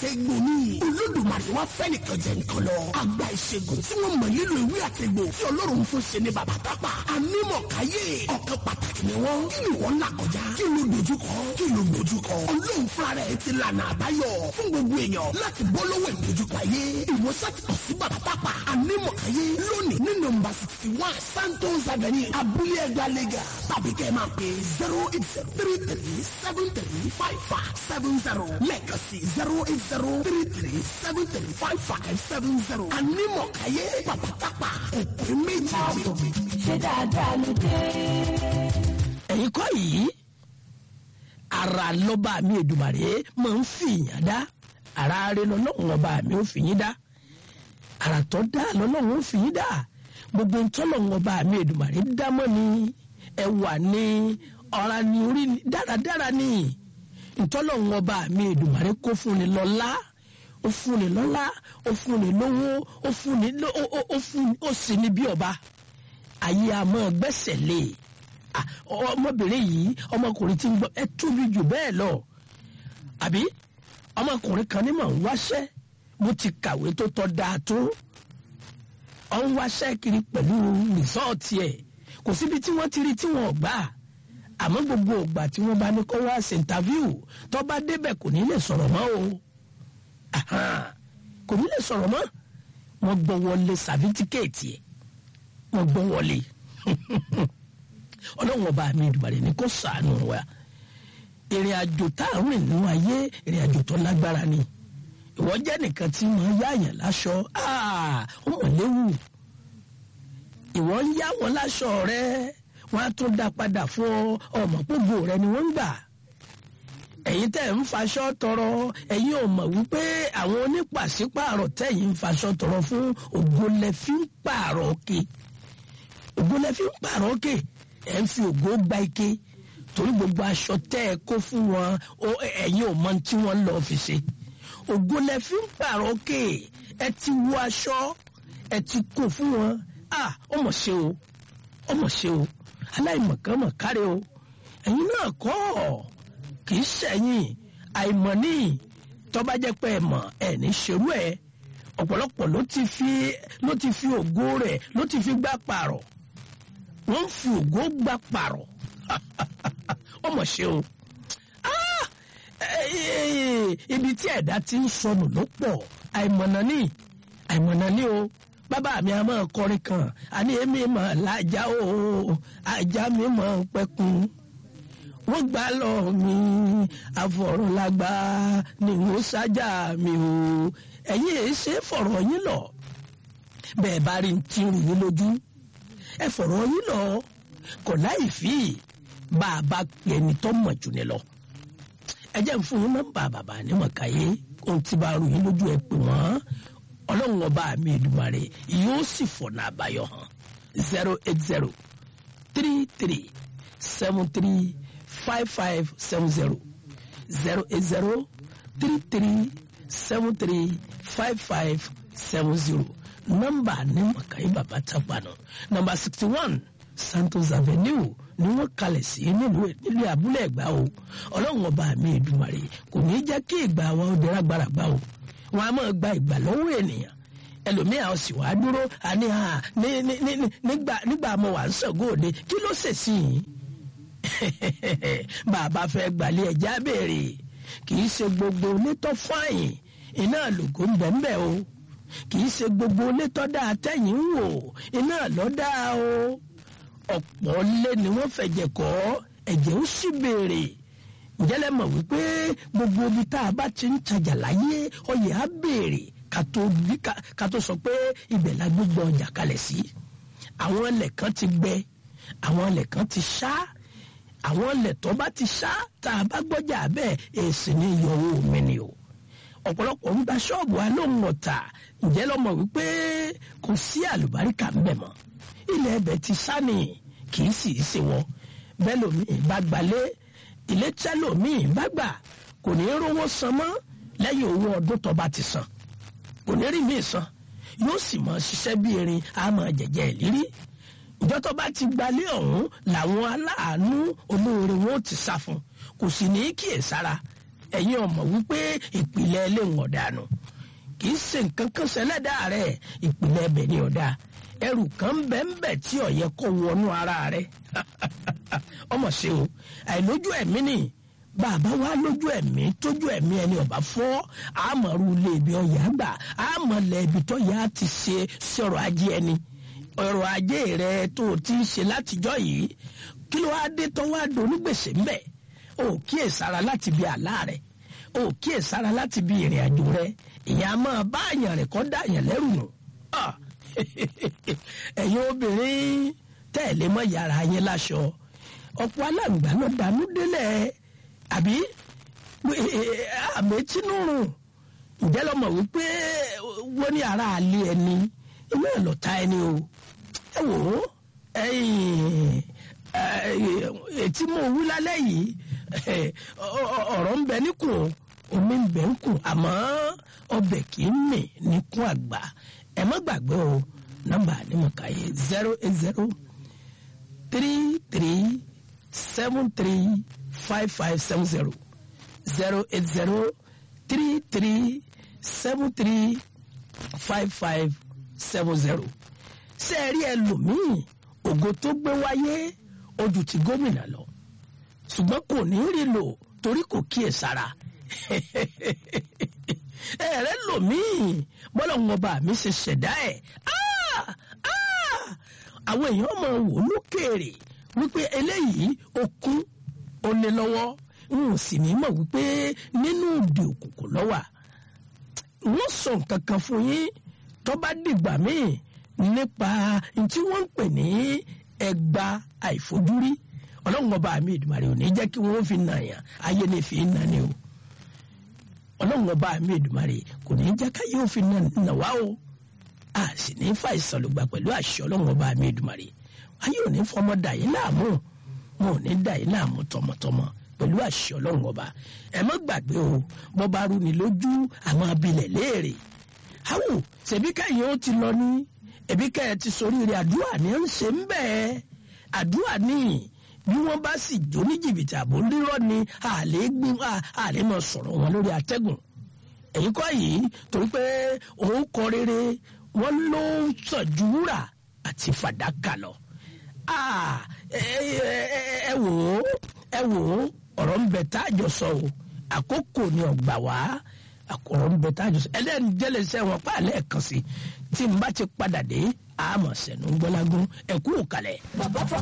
àtẹ̀gbò ni olódùmarè wá fẹ́ nìkan jẹ nìkan lọ àgbà ìṣègùn tí wọ́n mọ̀ nílò ìwé àtẹ̀gbò tí ọlọ́run fún ṣe ní bàbá tápà anímọ̀káyé ọ̀kan pàtàkì ni wọ́n kí ni wọ́n là kọjá kí ló dojúkọ kí ló dojúkọ ọlọ́run fúnra rẹ̀ ti lànà àbáyọ fún gbogbo èèyàn láti bọ́ lọ́wọ́ ìdojúkọ ayé ìwòsàn ti kàn sí bàbá tápà anímọ̀káyé lónìí ní nọ́mbà sixty one santos avenue abúlé ẹgbàá lẹ́gà tàbí kẹ́ ẹ máa pè zero eight zero three three seven three five five seven zero lẹ́ẹ̀kan sí zero eight zero three three seven three five five seven zero anímọ̀káyé bàbá tápà òpè méjì. ṣé dáadáa ló dé. ẹ̀yin kọ́ yìí ara lọ́ba mi Èdùmàrè máa ń fi ìyàn dá ara rẹ lọ́lọ́run ọba mi ò fi yín dá ara tó dá lọ́lọ́run ò fi yín dá gbogbo ntọ́lọ́run ọba mi Èdùmàrè dámọ́ ni ẹwà ni ọ̀ra ni orí ni dáradára ni ntọ́lọ́run ọba mi Èdùmàrè kó fún ni lọ́lá ó fún ni lọ́lá ó fún ni lówó ó fún ni ló- ó- ó- ó fún ó sì ní bí ọba ayé a máa gbẹ́sẹ̀ lé Ah, ọmọbìnrin yìí ọmọkùnrin tí ń gbọ́ ẹ tóbi jù bẹ́ẹ̀ lọ àbí ọmọkùnrin kan ní mọ̀ ń wáṣẹ́ mo ti kàwé tó tọ́ dáa tó ọ ń wáṣẹ́ kiri pẹ̀lú rìsọ́ọ̀tì ẹ̀ kò síbi tí wọ́n ti rí tí wọ́n gbà àmọ́ gbogbo ìgbà tí wọ́n bá ní kó wá sí interview tó bá débẹ̀ kò ní lè sọ̀rọ̀ mọ́ o Ahan, kò ní lè sọ̀rọ̀ mọ́ wọ́n gbọ́ wọlé sàfítíkẹ́ẹ̀tì ẹ̀ wọ́n gbọ́ wọlé ọlọ́run ọba mi ìdùbàrẹ̀ ní kó sàánú wa ìrìn àjò tá à ń rìn nínú ayé ìrìn àjò tó lágbára ni ìwọ jẹ́ nìkan tí mo yáàyàn láṣọ ah, ó mọ̀ léwu ìwọ ń yá wọn láṣọ rẹ wọn á tún dá padà fún ọ ọmọ gbogbo rẹ ni wọ́n ń gbà ẹ̀yin tẹ́ ń faṣọ tọrọ ẹ̀yin ò mọ̀ wípé àwọn onípàṣípààrọ̀ tẹ́yin ń faṣọ tọrọ fún ògo lẹ fi ń pààrọ̀ òkè ògo lẹ fi ń pààrọ̀ òkè ẹ̀ ń fi ògo gba ike torí gbogbo aṣọ tẹ́ ẹ kó fún wọn ó- ẹ̀yin ò mọ ohun tí wọ́n lọ́ọ́ fi ṣe ògo lẹ fi ń pààrọ̀ òkè ẹ ti wọ aṣọ ẹ ti kó fún wọn ah ó mọ̀ ṣe o ó mọ̀ ṣe o aláìmọ̀kan mọ̀ káre o ẹ̀yin náà kọ́ ọ̀ kì í ṣẹ̀yìn àìmọ̀ ní tọ́ba jẹ́ pé ẹ mọ̀ ẹ ní ṣerú ẹ ọ̀pọ̀lọpọ̀ ló ti fi ló ti fi ògo rẹ̀ ló ti fi gbá pààrọ̀ wọ́n ń fi ògo gbá pààrọ̀ ó mọ̀ ṣe o Ah! Eh, eh, ibi tí ẹ̀dá ti ń sọnù ló pọ̀ àìmọ̀nà ní àìmọ̀nà ní o bàbá mi a máa kọrin kan àní èmi mọ̀ lájà o ajá mi mọ̀ pẹ́kun wọ́n gbà lọ mi àfọ̀rọ̀lágbá ni wọ́n ṣájà mi o ẹ̀yin èé ṣe fọ̀rọ̀ yín lọ bẹ́ẹ̀ bá rí ti rù yín lójú ẹ fọ̀rọ̀ yín lọ kò láì fi bá a bá pè ẹni tó mọ̀ jù ní lọ ẹ jẹ́ ń fún yín nọ́mbà bàbá nímọ̀káyé ohun tí bá rù yín lójú ẹ pè wọ́n ọlọ́run ọba mi Èdùmàrè yóò sì fọ̀nà àbáyọ hàn zero eight zero three three seven three five five seven zero zero eight zero three three seven three five five seven zero nọ́mbà ní mọ̀káyé bàbá tápánù nọ́mbà sixty one Santos Avenue ni wọ́n kalẹ̀ sí nílùú nílùú abúlé ẹ̀gbá o ọlọ́run ọba mi Èdùmàrè kò ní í jẹ́ kí ìgbà wa ó dẹ́rẹ́ agbára gbá o wọn a máa gba ìgbà lọ́wọ́ ènìyàn ẹlòmíà ó sì wá dúró àní à ní ní ní nígbà nígbà mo wà ń sọ̀gọ́ òde kí ló ṣèṣì yìí bàbá fẹ́ gbalẹ̀ ẹ̀já béèrè kì í ṣe gbogbo onítọ́ fáyìn iná lògó ń bẹ̀ ń bẹ̀ o kì í ṣe gbogbo onítọ́ dáa tẹ̀yìn ń wò iná lọ́ dáa o ọ̀pọ̀ lé ni wọ́n fẹ̀jẹ̀ kọ́ ẹ̀jẹ̀ ó sì béèrè ǹjẹ́lẹ̀ mọ̀ wípé gbogbo ibi tá a bá ti ń tajà láyé ọyẹ á béèrè ká tó bí- ká- ká tó sọ pé ibẹ̀ la gbogbo ọjà kalẹ̀ sí àwọn ilẹ̀ kan ti gbẹ àwọn ilẹ̀ kan ti ṣá àwọn ilẹ̀ tó bá ti ṣá tá a bá gbọ́jà bẹ́ẹ̀ èsì ni yọ̀wọ́ mi ni o ọ̀pọ̀lọpọ̀ ń gba ṣọ́ọ̀bù alóhùn ọ̀tà ǹjẹ́ lọ́mọ wípé kò sí àlùbáríkà ń bẹ̀ mọ́ ilẹ̀ ẹbẹ̀ ti ṣá ni kì í sì í ṣe wọ́n bẹ́ẹ̀ lómi bá gbalé ilé tẹ́ lómi bá gbà kò ní í rówó san mọ́ lẹ́yìn owó ọdún tó bá ti san kò ní rí mi san yóò sì máa ṣiṣẹ́ bí erin á máa jẹ̀jẹ̀ ìlírí ìjọ tó bá ti gbalé ọ̀hún làwọn aláàánú olóore wọn ò ti sá fún kò sì ní í kíyèsára ẹ̀yin ọmọ wípé ìpìlẹ̀ ẹlẹ́wọ̀n ọ̀dànù kì í ṣe nǹkan kan ṣẹlẹ́dà rẹ̀ ìpìlẹ̀ ẹbẹ̀ ni ọ̀dà ẹrù kan bẹ́ẹ̀nbẹ́ tí ó yẹ kó wọnú ara rẹ̀ ọmọ ṣe o àìlójú ẹ̀mí ni bàbá wa lójú ẹ̀mí tójú ẹ̀mí ẹni ọ̀bá fọ́ àmọ̀rú ilé ibi ọ̀yà gbà àmọ̀lẹ̀ ibi tó yà á ti ṣe sọ̀rọ̀ ajé ẹni ọ̀rọ̀ ajé rẹ tó o ti ń ṣe látijọ́ yìí kí ló wá dé tó wá donígbèsè ńbẹ̀ o kíyè sára láti bí àlá rẹ o kíyè sára láti bí ìrìn àjò rẹ ìyá máa bá àyàn rẹ kọ́ dá àyàn lẹ́rù nù ẹ̀yin obìnrin tẹ̀lé mọ́ yàrá yẹn láṣọ ọ̀pọ̀ aláǹgbá ló dànù délẹ̀ àbí àmì tínúrùn ǹjẹ́ lọ́mọ wípé wọ́n ní ara àlẹ́ ẹni inú ẹ̀ lọ́ta ẹni o ẹ wò ó ètí mo wí lálẹ́ yìí ọ̀rọ̀ ń bẹ níkùn omi ń bẹ níkùn àmọ́ ọbẹ̀ kì í mì níkùn àgbà ẹ má gbàgbé o nọ́mbà ni mo kà yé zero eight zero three three seven three five five seven zero zero eight zero three three seven three five five seven zero ṣé ẹ rí ẹlòmíì ògo tó gbé wáyé ojú ti gómìnà lọ ṣùgbọ́n kò ní rí lò torí kò kíyè sára ẹ̀rẹ́ lòmíì bọ́lá wọn bá mi ṣe ṣẹ̀dá ẹ̀ àwọn èèyàn máa wò lókèèrè wípé eléyìí okun ó ní lọ́wọ́ n ò sì ní mọ̀ wípé nínú òde òkùnkùn lọ́wà wọ́n sọ nǹkan kan fún yín tó bá dìgbà míì nípa tí wọ́n ń pè ní ẹgba àìfojúrí ọlọ́run ọba mi ìdùmarè ò ní jẹ́ kí wọ́n fi nà yàn ayé ní fi nà ni o ọlọ́run ọba mi ìdùmarè kò ní jẹ́ káyé ó fi nà wá o a sì ní fa ìsọlùgbà pẹ̀lú àṣẹ ọlọ́run ọba mi ìdùmarè ayé ò ní fọmọ dà yín láàmú wọn ò ní dà yín láàmú tọmọtọmọ pẹ̀lú àṣẹ ọlọ́run ọba ẹ má gbàgbé o bọ́ bá rú ni lójú àwọn abilẹ̀ léèrè àwò ṣèbí kẹ́yìn ó ti lọ ní ẹbí kẹ́ ẹ ti sọrí rẹ̀ àdúrà ní ń ṣe ń bẹ́ẹ̀ àdúrà ní bí wọ́n bá sì jó ní jìbìtì àbò rírọ́ ni àlè gbin àlè máa sọ̀rọ̀ wọn lórí atẹ́gùn èyí kọ́ yìí torí pé òun kọ rere wọ́n ló ń sọ̀jú wúrà àti fàdákà lọ. ẹ wò ó ẹ wò ó ọ̀rọ̀ ń bẹ tá a jọ sọ o àkókò ni ọ̀gbà wá ọ̀rọ̀ ń bẹ tá a jọ sọ ẹlẹ́ni jẹ́lẹ̀sẹ̀ wọn pa àlẹ́ kan sí tí n bá ti padà dé àmọ̀ sẹ̀nu gbọ́lágún ẹ̀kú òkàlẹ̀. bàbá fọ